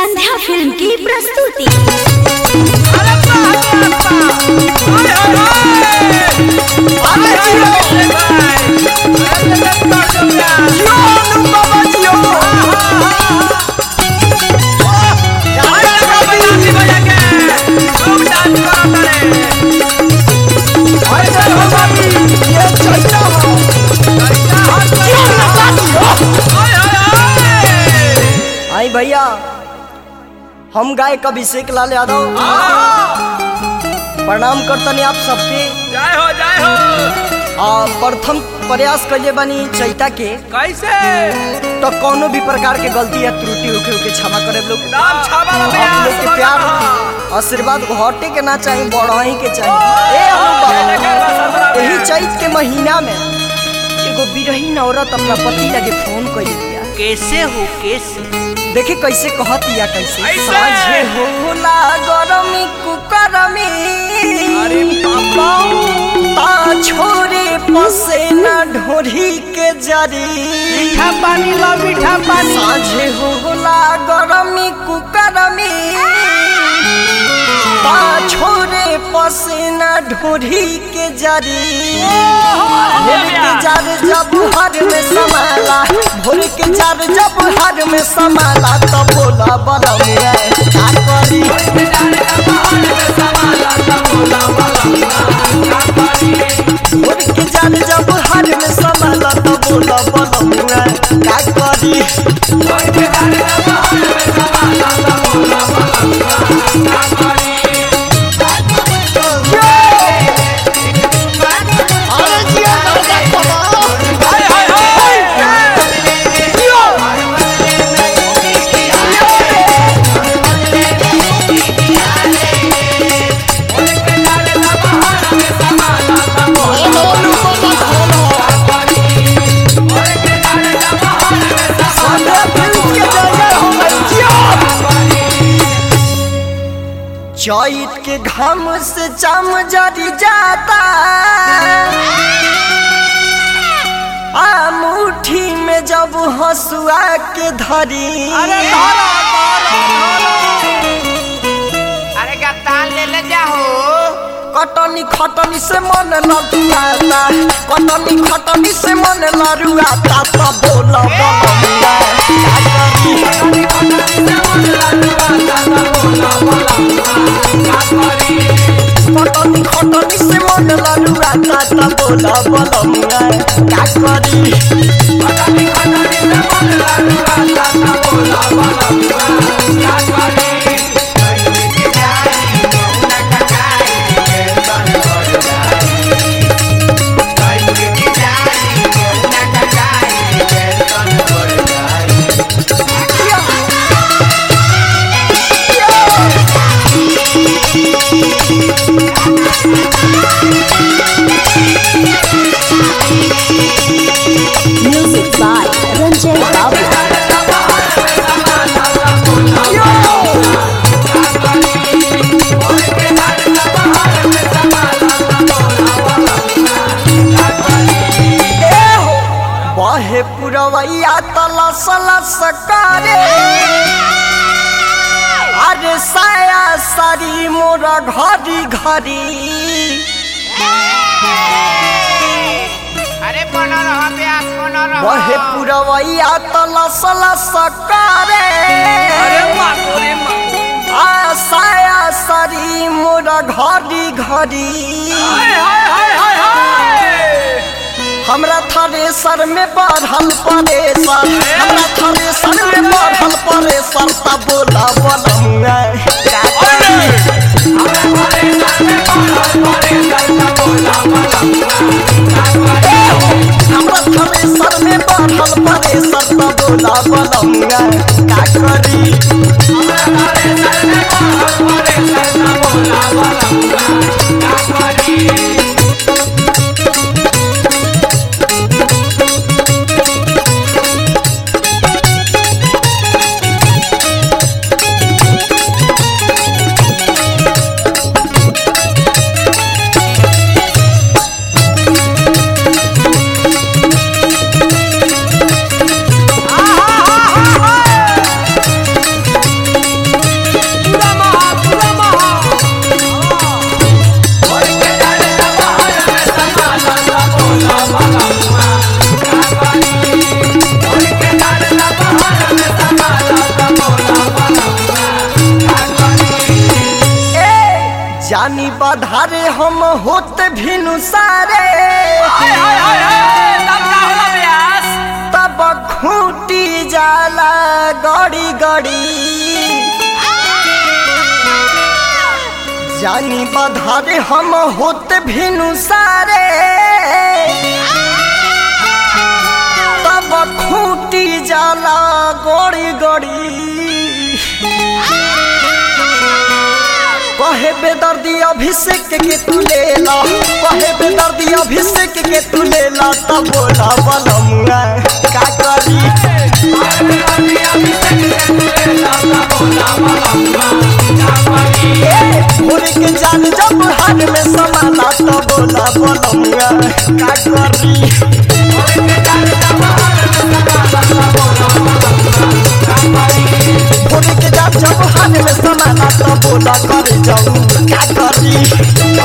संध्या film की प्रस्तुति आई भैया हम गायक अभिषेक लाल यादव प्रणाम करतनी आप सबके जय हो जय हो आ प्रथम प्रयास कइले बानी चैता के कैसे तो कोनो भी प्रकार के गलती या त्रुटि होके होके क्षमा करे लोग नाम छावा आप लोग के प्यार आशीर्वाद घटे के ना चाहिए बढ़ाई के चाहिए ए हम बाबा यही चैत के महीना में एगो बिरहीन औरत अपना पति लगे फोन कर दिया कैसे हो कैसे देखे कैसे कहतिया कैसे कैसे? साझे होला गरमी कुकरमी अरे बाबा। ता छोरे पसेना ढोरी के जरी मीठा पानी लो मीठा पानी साझे होला गरमी कुकरमी ता छोरे पसेना ढोरी के जरी भोर के जार जब हर में समाला भोर के जार जब हर में समाला तो बोला बरमिया का करी भोर के जार जब हर में समाला तो बोला बरमिया का करी अरे जिया राजा बाबा सादा दिल के जगह हो गई जिया। चैत के घाम से चम जरी जाता आ मुट्ठी में जब हसुआ के धरी अरे गत्तान ले ले जाओ कटनी खटनी से मन लड़ुआता कटनी खटनी से मन लड़ुआता तो बोला बोला का करी कटनी खटनी से मन लड़ुआता तो बोला बोला का करी म्यूजिक बाय रंजय बाबू बहे पुरवैया तलस लस करे अरे साया सारी मोरा घरी घरी अरे बना रहा प्यास बना रहा बहे पुरवैया तलस लस करे अरे मागो रे मागो आ साया सारी मोरा घरी घरी हाय हाय हाय हाय हाय हमरा थ्रेसर में बढ़ल परेसर हमरा थ्रेसर में बढ़ल परेसर तब बोला बोलमुआ का करी हमरा थ्रेसर में बढ़ल परेसर तब बोला बोलमुआ का करी जानी बधारे हम होत भिनु सारे हाय हाय हाय हाय तब का होला ब्यास तब खूटी जाला गड़ी गड़ी जानी बधारे हम होत भिनु सारे तब खूटी जाला गड़ी गड़ी कहे बेदर्दी अभिषेक के तू ले ला कहे बेदर्दी अभिषेक के तू ले ला तब बोला बलमुआ का करी भोर के जान जब हाथ में समाला तो बोला बलमुआ का करी भोर के जान जब हाथ में समाला तो बोला कर जाऊं का करी